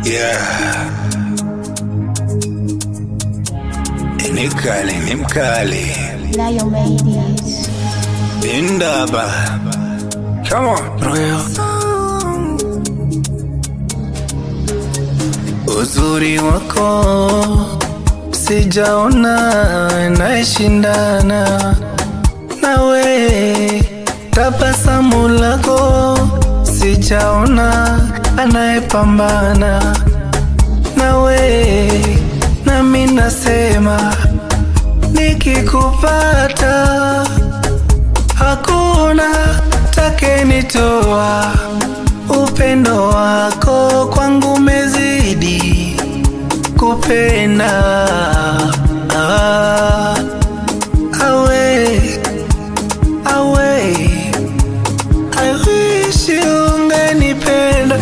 Yeah. Ni mkali, ni mkali. Lion made it. Indaba. Come on, Royal. Uzuri wako sijaona naeshindana nawe, tabasamu lako sijaona anayepambana nawe, nami nasema nikikupata hakuna takenitoa. Upendo wako kwangu mezidi kupenda ah, awe awe I wish ungenipenda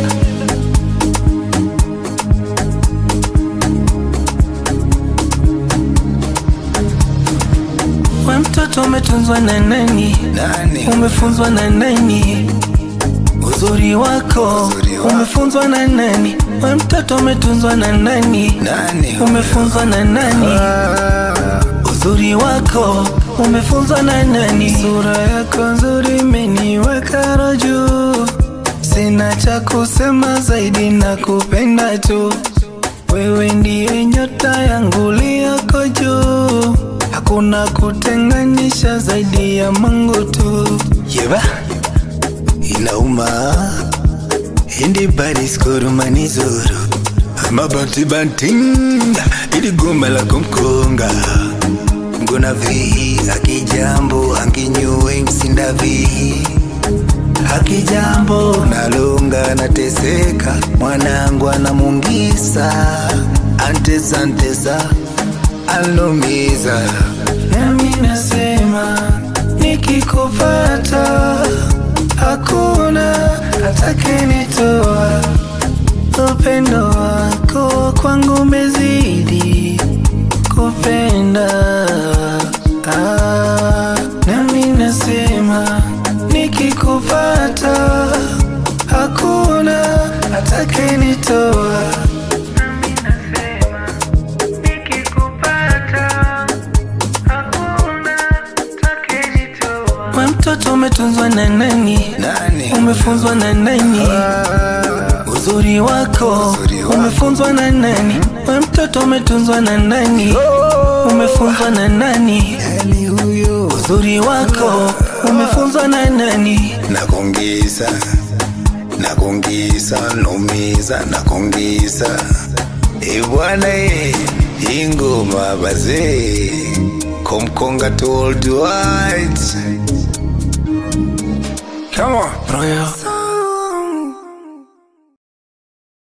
we mtoto umetunzwa na nani? Nani? Umefunzwa na nani? Uzuri wako Uzuri wako. umefunzwa na nani? We mtoto umetunzwa na nani? Nani? Umefunzwa na nani? Ah, Uzuri wako umefunzwa na nani? Sura yako nzuri imeniweka roho juu, sina cha kusema zaidi na kupenda tu. Wewe ndiye nyota yangu liyoko juu, hakuna kutenganisha zaidi ya Mungu tu. Yeba inauma hindi bariskorumani zuru amabanti bantinda ili goma la kumkonga ngona vihi akijambo anginyuwe msinda vihi akijambo nalonga nateseka mwanangu anamungisa antesa ntesa alumiza Nami nasema nikikupata hakuna atakayenitoa. Upendo wako kwangu umezidi kupenda. Ah, nami nasema nikikupata hakuna atakayenitoa. Nami nasema nikikupata hakuna atakayenitoa. We mtoto umetunzwa na nani? nani Umefunzwa na nani? Ah, Uzuri wako Uzuri wako. umefunzwa na nani? We mtoto umetunzwa na nani? Umefunzwa na nani? nani huyo Uzuri wako umefunzwa na nani? nakongisa nakongisa nomiza nakongisa ebwana ye ingoma bazee komkonga told white Come on, Royal.